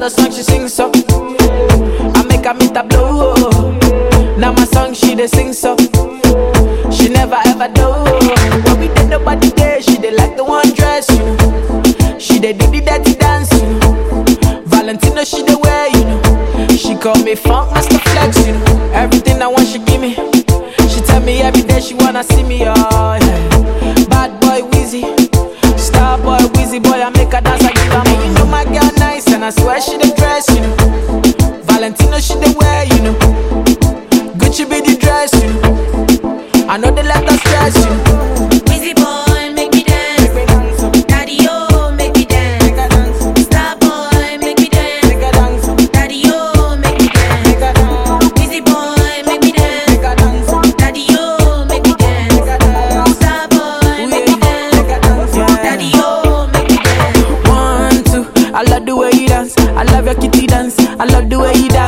the song she sings so. I make her meet a blow. Now my song she dey sing so. She never ever do. When we did nobody there, she dey like the one dress, you know. She dey do the dirty dance, you know. Valentino she dey wear, you know. She call me funk master flex, you know. Everything I want she give me. She tell me every day she wanna see me, oh yeah. Bad boy Wheezy, star boy Wheezy boy I make her dance I give her money. You know my girl nice and I swear she dey dress, you know. Valentino she dey wear, you know. Gucci be the dress, you know. I know they let us stress, you know. Busy boy, make me dance. Daddy, oh, make me dance. Star boy, make me dance. Daddy, oh, make me dance. Busy boy, make me dance. Daddy, oh, make me dance. Star boy, make me dance. Daddy, oh, make me dance. One, two, I love the way you dance. I love your kitty dance. I love the way you dance.